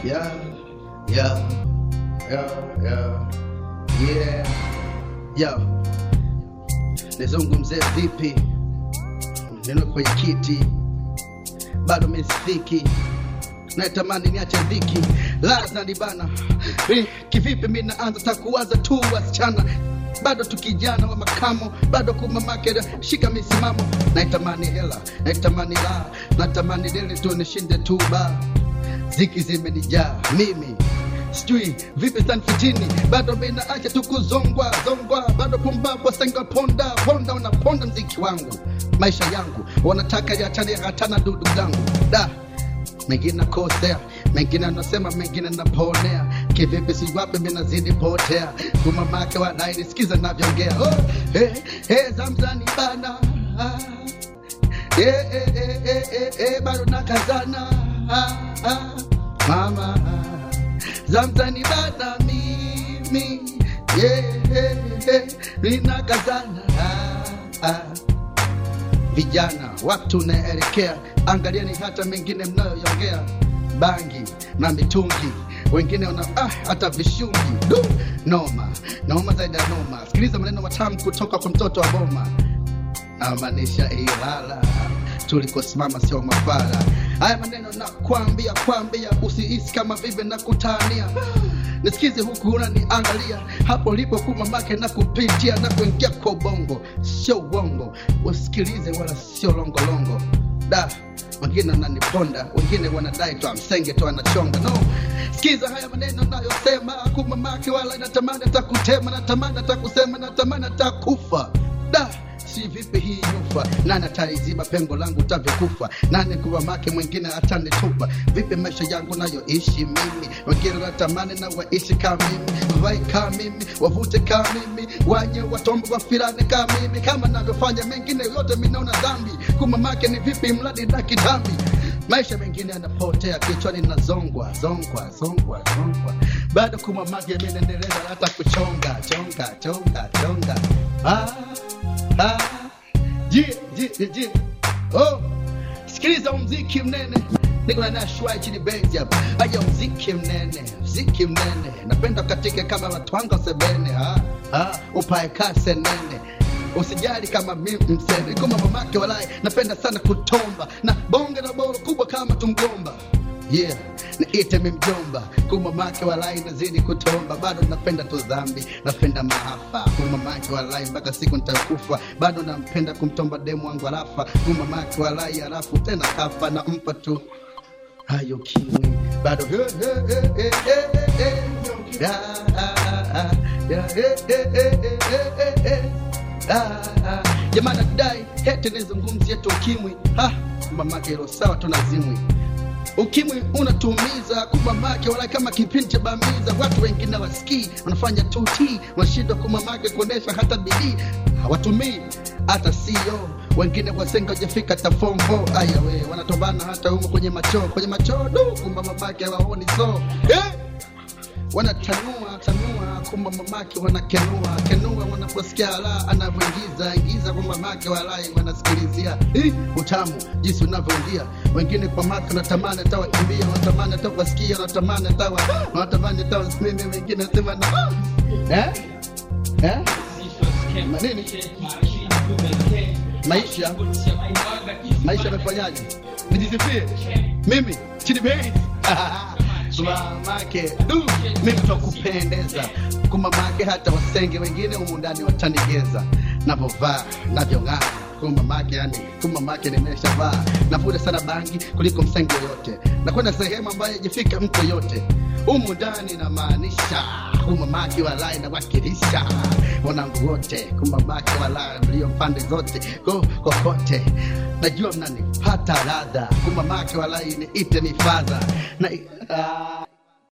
yeah, yeah, yeah, yeah, yeah, yeah. Nizungumzie vipi? Neno kwenye kiti bado mesifiki natamani niache dhiki laza nibana Eh, kivipi mi naanza takuwaza tu wasichana bado tukijana wa makamo bado kumamake shika misimamo naitamani hela naitamani la natamani dili tu nishinde tu ba ziki zimenijaa mimi sijui vipi sanfitini bado minaacha tu kuzongwa zongwa bado pumbapo senga ponda ponda unaponda mziki wangu maisha yangu wanataka yachane hatana dudu zangu da mengine nakosea mengine anasema mengine naponea kivipi siwapi minazidi potea kumamake wanainisikiza navyoongea oh, hey, hey, zamzani bana ah, hey, hey, hey, hey, hey, hey, bado nakazana ah, ah, mama ah, zamzani bana mimi yeah, hey, hey, ninakazana ah, ah vijana watu naelekea angalieni hata mengine mnayoyongea bangi na mitungi wengine wana ah, hata vishungi du noma noma zaidi ya noma sikiliza maneno matamu kutoka kwa mtoto wa boma namaanisha ilala tulikosimama sio mafara haya maneno na kwambia kwambia usiisi kama vile na kutania nisikize huku unaniangalia hapo lipo kumamake na kupitia na kuingia kwa ubongo sio uongo usikilize wala sio longolongo da wengine wananiponda wengine wanadai tu amsenge tu anachonga no sikiza haya maneno nayosema kumamake wala natamani atakutema natamani atakusema natamani atakufa da si vipi hii nyufa nani ataiziba pengo langu tavyokufa nani kuwamake mwingine atanitupa vipi maisha yangu nayoishi mimi wengine natamani na waishi kama mimi vai kama mimi wavute kama mimi wanye watombo wafirane kama mimi kama navyofanya mengine yote minaona dhambi kumamake ni vipi mradi na kitambi maisha mengine yanapotea kichwani na zongwa zongwa zongwa zongwa bado kumamake mi naendeleza hata kuchonga chonga chonga chonga ah, ah, jie jie jie oh sikiliza mziki mnene niko na nashua chini benzi hapa aya mziki mnene mziki mnene napenda katika kama watwanga sebene ha ha upae kase nene usijali kama mimi mseme kama mamake walai napenda sana kutomba na bonge la boro kubwa kama tumgomba yeah niite mimjomba kumamake walai nazidi kutomba bado napenda tu dhambi napenda maafa kumamake walai mpaka siku nitakufa bado nampenda kumtomba demu wangu alafa kumamake walai alafu tena kafa na mpa tu hayo kimwi bado he, he, he, he, he, he. Da, ah, ah, ah. Da, he, he, he, he, he, he, he. Ah, ah. jamani adai hete nizungumzie tu ukimwi Ha, mamake hilo sawa tunazimwi ukimwi unatumiza kumamake wala kama kipindi cha bamiza watu wengine wasikii wanafanya tuti wanashindwa kumamake kuonesha hata bidii hawatumii hata sio wengine wasenga wajafika hata form 4 aya we wanatobana hata humo kwenye machoo kwenye machoo du kumamamake hawaoni so eh? wanatanua tanua kumba mamake wanakenua kenua wanaposikia la anavyoingiza ingiza kwa mamake walai wanasikilizia Hii, utamu jinsi unavyoingia wengine kwa make wanatamani hata wakimbia wanatamani hata kuwasikia wanatamani hata wa- wanatamani hata wasimame wengine sema na eh? Eh? manini maisha maisha yamefanyaje nijisifie mimi chini bei mamake du mimi twakupendeza kumamake hata wasenge wengine humu ndani watanigeza navyovaa navyong'aa kumamake yani kumamake nimeshavaa navuta sana bangi kuliko msenge yoyote nakwenda sehemu ambayo jifika mtu yoyote humu ndani namaanisha kumamake walai nawakilisha wanangu wote kumamake walai mlio pande zote ko kokote najua mnanipata ladha kumamake walai niite mifadha na ah,